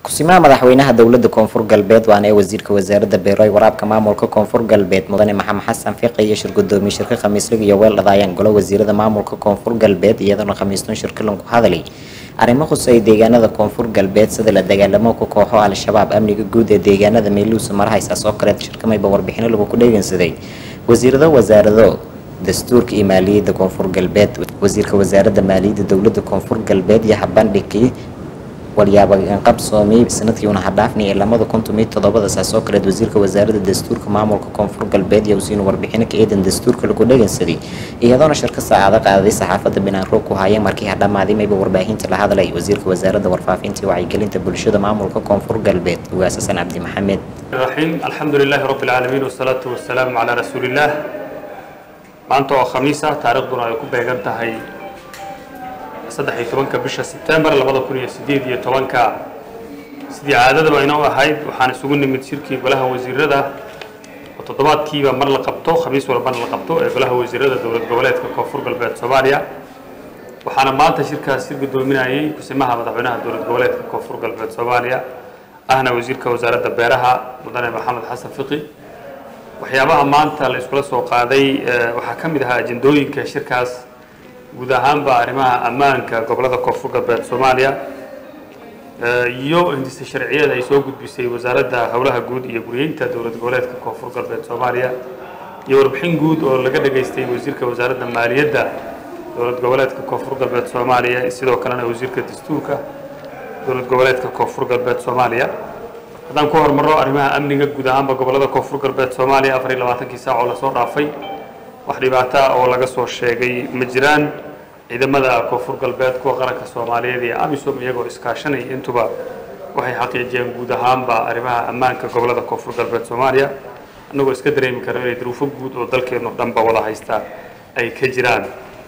kusimaha madaxweynaha dowlada koonfur galbeed waana ee wasiirka wasaaradda beeroy waraabka maamulka koonfur galbeed mudane maxamed xasan fiiqi iyo shir gudoomiye shirka khamiislig iyo weel dhadaayaan golo wasiirada maamulka koonfur galbeed iyadoona khamiiston shirkilan ku hadalay arrimo khusay deegaanada koonfur galbeed sida la dagaalamo ku kooxo al-shabaab amniga guud ee deegaanada meeluusa marahaysaas oo kaleed shirkamayba warbixino lagu ku dheegansaday wasiirado wasaarado dastuurka iyo maaliyadda koonfur galbeed wasiirka wasaaradda maaliyadda dowlada koonfur galbeed iyo habandhigii walyaabaqabsoomiyey sanadkii una hadhaafnay ee lamada kuntum iyo todobada saas oo kaleed wasiirka wasaaradda dastuurka maamulka koonfur galbeed iyo wasiinu warbixino ka eedan dastuurka lagu dhegansaday iyadoona shirka saacado qaaday saxaafadda binaanroog ku haayeen markii hadhamaaday mayba warbaahinta la hadlay wasiirka wasaaradda warfaafinta iyo wacyigelinta bulshada maamulka koonfur galbeed ugaas xasan cabdi maxamed الرحيم الحمد لله رب العالمين والصلاة والسلام على رسول الله maanta oo khamiis ah taariikhduna ay ku beegan tahay saddex iyo tobanka bisha sebtembar labada kun iyo sideed iyo tobanka sidii caadadaba inoo ahayd waxaan isugu nimid shirkii golaha wasiirada oo toddobaadkiiba mar la qabto khamiis walbana la qabto ee golaha wasiirada dowlad goboleedka koonfur galbeed soomaaliya waxaana maanta shirkaas shir gudoominayay kusimaha madaxweynaha dowlad goboleedka koonfur galbeed soomaaliya ahna wasiirka wasaaradda beeraha mudane maxamed xasan fiqi waxyaabaha maanta la iskula soo qaaday waxaa ka mid ahaa ajendooyinka shirkaas guud ahaanba arrimaha ammaanka gobolada koonfur galbeed soomaaliya iyo hindisa sharciyada ay soo gudbisay wasaaradda howlaha guud iyo guryeynta dowlad goboleedka koonfur galbeed soomaaliya iyo warbixin guud oo laga dhageystay wasiirka wasaaradda maaliyadda dowlad goboleedka koonfur galbeed soomaaliya sidoo kalena wasiirka dastuurka dowlad goboleedka koonfur galbeed soomaaliya haddaan ku hormarro arrimaha amniga guud ahaanba gobolada koonfur galbeed soomaaliya afar iyo labaatankii saac oo lasoo dhaafay wax dhibaata oo laga soo sheegay ma jiraan ciidamada koonfur galbeed kuwa qaranka soomaaliyeed iyo amisom iyagoo iskaashanaya intuba waxay xaqiijiyeen guud ahaanba arrimaha ammaanka gobolada koonfur galbeed soomaaliya annagoo iska dareemi karo inay duruufo guud oo dalkeenu dhanba wada haystaa ay ka jiraan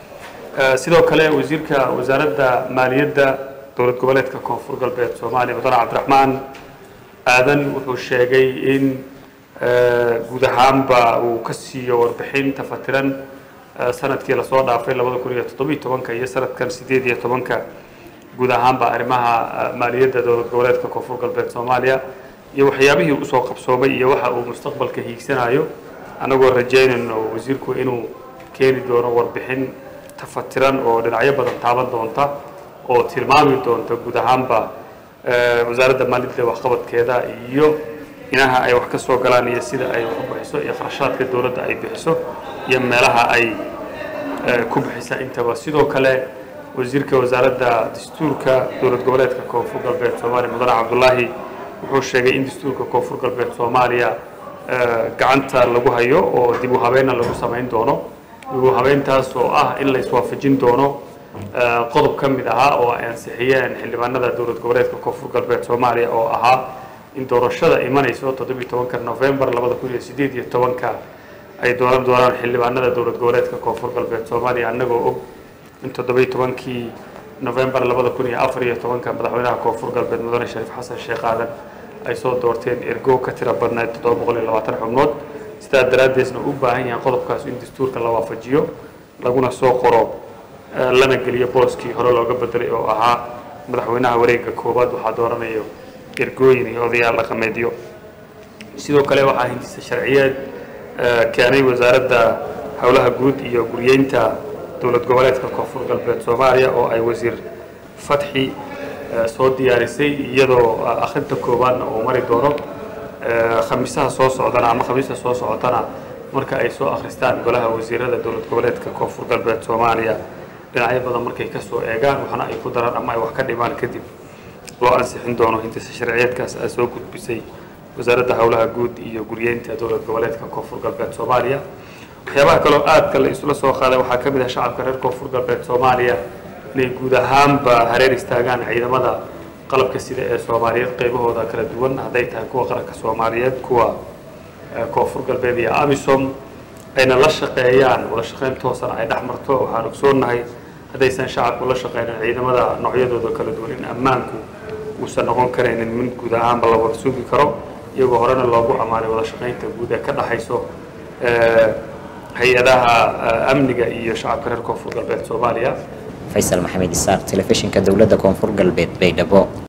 sidoo kale wasiirka wasaaradda maaliyadda dowlad goboleedka koonfur galbeed soomaaliya mudane cabdiraxmaan aadan wuxuu sheegay in guud ahaanba uu ka siiyo warbixin tafatiran sanadkii lasoo dhaafay labada kun iyo toddobiyo tobanka iyo sanadkan sideed iyo tobanka guud ahaanba arrimaha maaliyadda dowlad goboleedka koonfur galbeed soomaaliya iyo waxyaabihii usoo qabsoomay iyo waxa uu mustaqbalka hiigsanayo annagoo rajaynayno wasiirku inuu keeni doono warbixin tafatiran oo dhinacyo badan taaban doonta oo tilmaami doonta guud ahaanba wasaaradda maaliyadda waxqabadkeeda iyo inaha ay wax ka soo galaan iyo sida ay wax u bixiso iyo kharashaadka dowladda ay bixiso iyo meelaha ay ku bixisa intaba sidoo kale wasiirka wasaaradda dastuurka dowlad goboleedka koonfur galbeed soomaaliya mudane cabdulaahi wuxuu sheegay in dastuurka koonfur galbeed soomaaliya gacanta lagu hayo oo dib u habeenna lagu samayn doono dib u habeyntaas oo ah in la iswaafajin doono qodob ka mid ahaa oo ay ansixiyeen xildhibaanada dowlad goboleedka koonfur galbeed soomaaliya oo ahaa in doorashada imanayso toddobiyo tobanka novembar labada kun iyo sideed iyo tobanka ay dooran doonaan xildhibaanada dowlad goboleedka koonfur galbeed soomaaliya annagoo og in toddobiyo tobankii novembar labada kun iyo afar iyo tobanka madaxweynaha koonfur galbeed mudane shariif xasan sheekh aadan ay soo doorteen ergo ka tira badnayd toddoba boqol iyo labaatan xubnood sidaa daraaddeesna u baahan yahay qodobkaas in dastuurka la waafajiyo laguna soo qoro lana geliyo booskii hore looga bedelay oo ahaa madaxweynaha wareegga koowaad waxaa dooranayo ergooyin iyo odayaal dhaqameedyo sidoo kale waxaa hindisa sharciyeed keenay wasaaradda howlaha guud iyo guryeynta dowlad goboleedka koonfur galbeed soomaaliya oo ay wasiir fatxi soo diyaarisay iyadoo akhrinta koowaadna uu mari doono khamiisaha soo socdana ama khamiista soo socotana marka ay soo akhristaan golaha wasiirada dowlad goboleedka koonfur galbeed soomaaliya dhinacyo badan markay ka soo eegaan waxna ay ku daraan ama ay wax ka dhimaan kadib loo ansixin doono hindisa sharciyeedkaas ay soo gudbisay wasaaradda howlaha guud iyo guryeynta dowlad goboleedka koonfur galbeed soomaaliya waxyaabaha kaloo aadka la isula soo qaaday waxaa ka mid ah shacabka reer koonfur galbeed soomaaliya inay guud ahaanba hareer istaagaan ciidamada qalabka sida ee soomaaliyeed qaybahooda kala duwan hadday tahay kuwa qaranka soomaaliyeed kuwa koonfur galbeed iyo amisom ayna la shaqeeyaan wada shaqeyn toosana ay dhex marto waxaan ogsoonnahay haddaysan shacabku la shaqeynin ciidamada noocyadooda kala duwan in ammaanku uusan noqon karaynin min guud ahaanba la wada sugi karo iyagoo horena loogu ammaanay wada shaqeynta guud ee ka dhexayso hay-adaha amniga iyo shacabka reer koonfur galbeed soomaaliya faysal maxamed isaaq telefishinka dowladda koonfur galbeed baydhabo